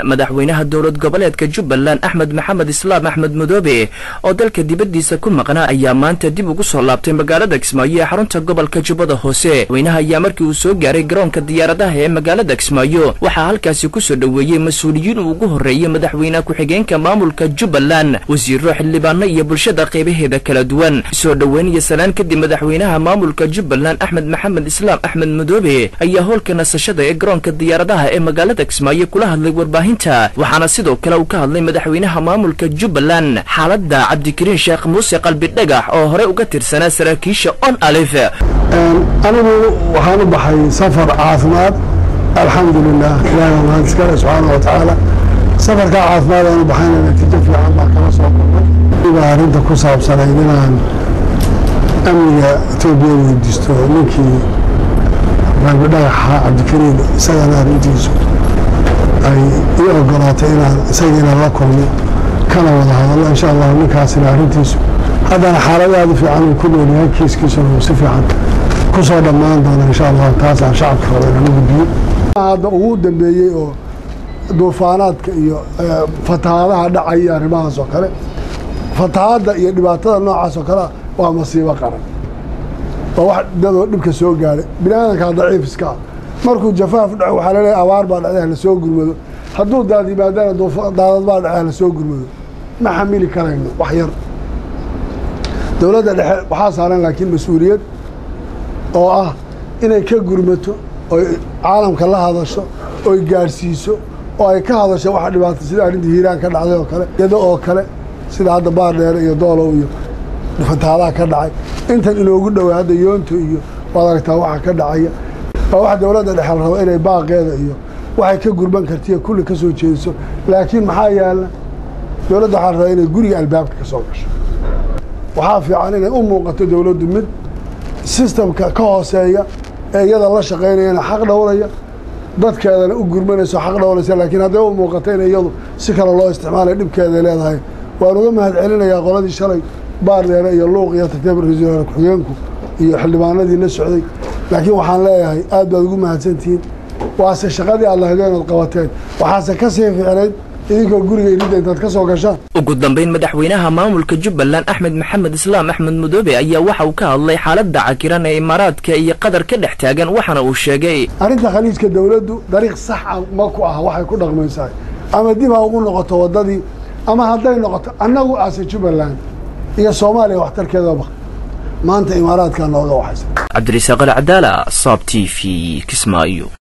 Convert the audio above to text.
madaxweynaha dowlad goboleedka jubbaland axmed maxamed islaam axmed madoobe oo dalka dibaddiisa ku maqnaa ayaa maanta dib ugu soo laabtay magaalada kismaayo ee xarunta gobolka jubbada hoose madaxweynaha ayaa markii uu soo gaaray garoonka diyaaradaha ee magaalada kismaayo waxaa halkaasi kusoo dhoweeyey mas-uuliyiin uu ugu horreeyey madaxweyne ku-xigeenka maamulka jubbaland wasiiro xildhibaano iyo bulshada qaybaheeda kala duwan soo dhoweyn iyo salaan kadib madaxweynaha maamulka jubbaland axmed maxamed islaam axmed madoobe ayaa howlka nasashada ee garoonka diyaaradaha ee magaalada kismaayo kula hadlay warbaahinta waxaana sidoo kale uu ka hadlay madaxweynaha maamulka jubbaland xaaladda cabdikariin sheekh muuse qalbi dhagax oo horey uga tirsanaa saraakiisha on alif anigu waxaan u baxay safar caafimaad alxamdulilah ilaahi waa mahad iskale subxaana wa tacaala safarkaa caafimaad aan u baxayna natiijo fiican baa kala soo kulmay baa arrinta ku saabsanayd inaan amniga etoobiya weydiisto ninkii qalbi dhagaxa cabdikariin isagana arrintiisu ay ii ogolaatay inaan isagiina la kulmo kana wada hadallo insha allahu ninkaasina arrintiisu haddana xaalad aada u fiican uu ku noolyahay kiiskiisuna uu si fiican kusoo dhammaan doona insha allahu taasaan shacabka raba inaan u gudbiyo hadda ugu dambeeyey oo duufaanaadka iyo fatahaadaha dhacay iyo arrimahaas oo kale fatahaadda iyo dhibaatada noocaas oo kalea waa masiibo qaran waa wax dadoo dhibka soo gaadhay bini aadankaa daciif iska ah markuu jafaaf dhaco waxaa laleeyahay abaar baa dhacday hala soo gurmado hadduu daad yimaadana daadad baa dhacay hala soo gurmado ma xamili karayno wax yar dowladda dhexe waxaa saaran laakiin mas-uuliyad oo ah inay ka gurmato oy caalamka la hadasho oy gaadhsiiso oo ay ka hadasho waxa dhibaata sida arrintii hiiraan ka dhacday oo kale yado oo kale sida hadda baardheere iyo doolow iyo fatahaadaha ka dhacay intan inoogu dhowaa hadda yoonto iyo waad aragtaa waxa ka dhacaya waa wax dowladda dhexe la rabo inay baaqeeda iyo waxay ka gurban kartiyo kulli ka soo jeediso laakiin maxaa yaala dowladda waxaa la rabaa inay guriga albaabka ka soo gasho waxaa fiican inay u muuqato dowladdu mid sistamka ka hooseeya ee iyada la shaqaynayana xaq dhowraya dadkeedana u gurmanayso xaq dhowraysa laakiin hadday u muuqato in iyadu si kale loo isticmaalay dhibkeeday leedahay waan uga mahad celinayaa qoladii shalay baardheere iyo luuq iyo tartiib ra-iisul wasaare ku-xigeenku iyo xildhibaanadii la socday laakiin waxaan leeyahay aad baad ugu mahadsantihiin waase shaqadii aad lahaydeen ood qabateen waxaase ka sii ficnayd idinkoo guriga inidda intaad ka soo gashaan ugu dambayn madaxweynaha maamulka jubbaland axmed maxamed islaam axmed madoobe ayaa waxa uu ka hadlay xaaladda cakiran ee imaaraadka iyo qatar ka dhex taagan waxaana uu sheegay arrinta khaliijka dowladdu dariiq sax a ma ku aha waxay ku dhaqmaysahay ama dib ha ugu noqoto waddadii ama hadday noqoto annagu aase jubbaland iyo soomaaliya waxtarkeedaba maanta imaaraadkaa nooga waxaysa cabdirisaaq alcadaala saab t v kismaayo